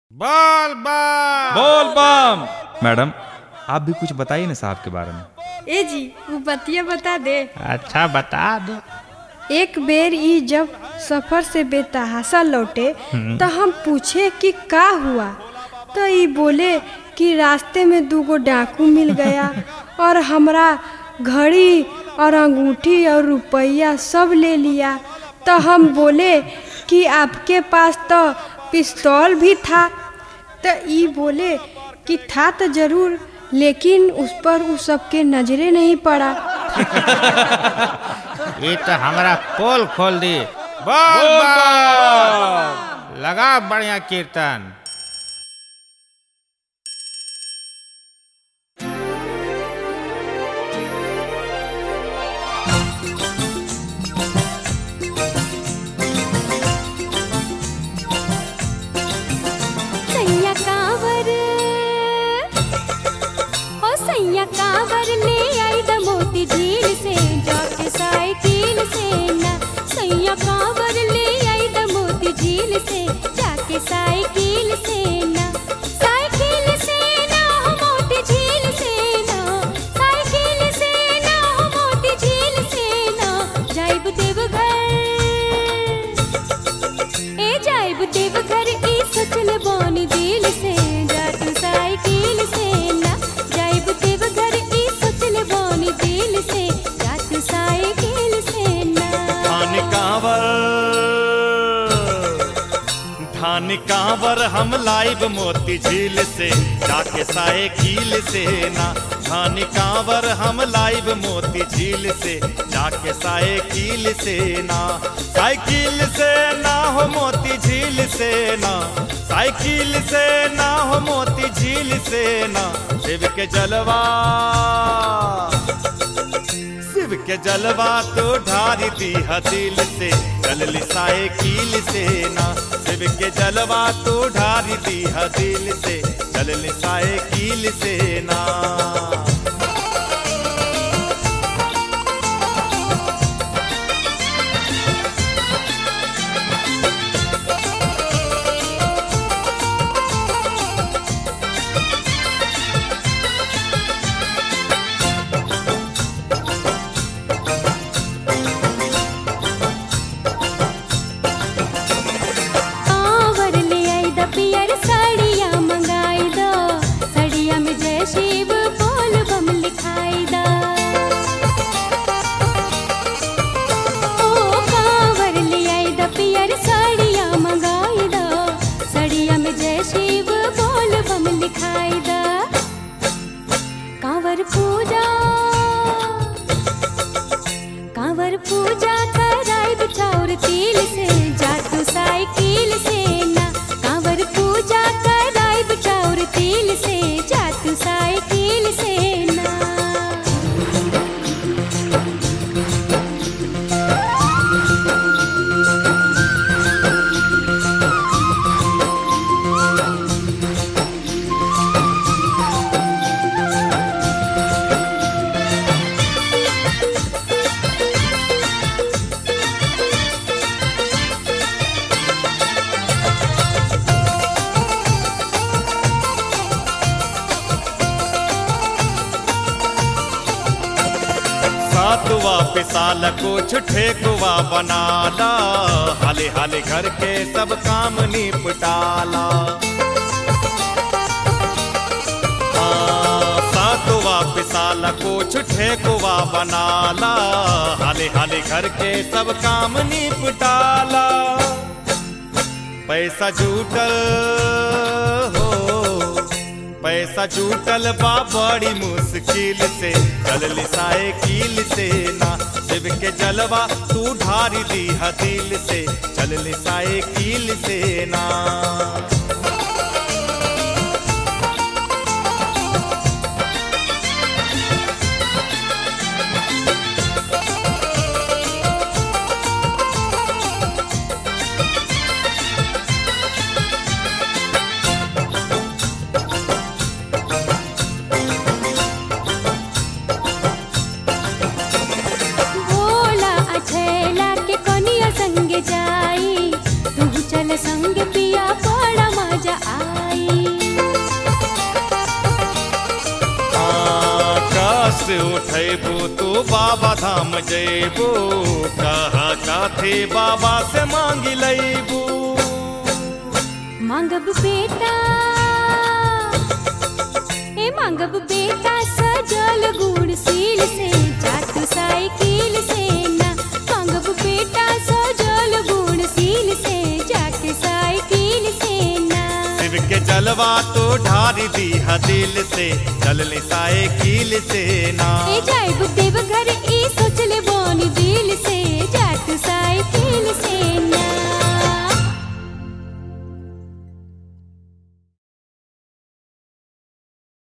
बोल बम बोल बम मैडम आप भी कुछ बताइए ना साहब के बारे में ए जी वो बतिया बता दे अच्छा बता दो एक बेर ई जब सफर से बेतहासा लौटे तो हम पूछे कि का हुआ तो ई बोले कि रास्ते में दूगो डाकू मिल गया और हमरा घड़ी और अंगूठी और रुपया सब ले लिया तो हम बोले कि आपके पास तो पिस्तौल भी था तो ई बोले कि था तो जरूर लेकिन उस पर उस सबके नजरे नहीं पड़ा ये तो हमारा पोल खोल दी बोल बम लगा बढ़िया कीर्तन सैया कांवर ओ सैया कांवर ले आई द मोती झील से जाके साइकिल से ना सैया कांवर ले आई द मोती झील से जाके साइकिल से ना साइकिल से ना हो मोती झील से ना साइकिल से ना हो मोती झील से ना जाइब देवघर ए जाइब देवघर ई सोचल बानी दिल से जात साइकिल से ना जाइब देवघर ई सोचल बानी दिल से जात साइकिल से ना धान कांवर धान कांवर हम लाइव मोती झील से जाके साइकिल से ना धान कांवर हम लाइव मोती झील से जाके साइकिल से ना साइकिल से ना हो मोती झील से ना साइकिल से ना हो मोती झील से ना शिव के जलवा शिव के जलवा तो ढारी दी दिल से चलली साइकिल से ना शिव के जलवा तो ढारी दी दिल से चलली साइकिल से ना कांवर ले आई द पियर साड़िया मंगाई द साड़िया में जय शिव बोल बम लिखाई द ओ कांवर ले आई द पियर साड़िया मंगाई द साड़िया में जय शिव बोल बम लिखाई द कांवर पूजा कांवर पूजा कराई बिछाउर तिल से जातू साइकिल से ना कांवर पूजा कराई बिछाउर तिल से जातू साइकिल से ना सातवा पिसाल को छुठे कुआ बनाला हाले हाले घर के सब काम निपटाला हाँ, सातवा पिसाल को छुठे कुआ बनाला हाले हाले घर के सब काम निपटाला पैसा जुटल हो पैसा जुटल बा बड़ी मुश्किल से चलली साइकिल से ना शिव के जलवा तू ढारी दी दिल से चलली साइकिल से ना भोला अछेला के कनिया संग जाई तू चल संग पिया बड़ा मजा उठैबू तू बाबा धाम जैबू कहा काथे बाबा से मांगी लैबू मांगब बेटा ए मांगब बेटा सजल गुड़ सील से जातु साइकिल से ना मांगब बेटा सजल गुड़ सील से जाके साइकिल से ना शिव के जलवा तो ढारी दी दिल से चल साइकिल से ना ए जा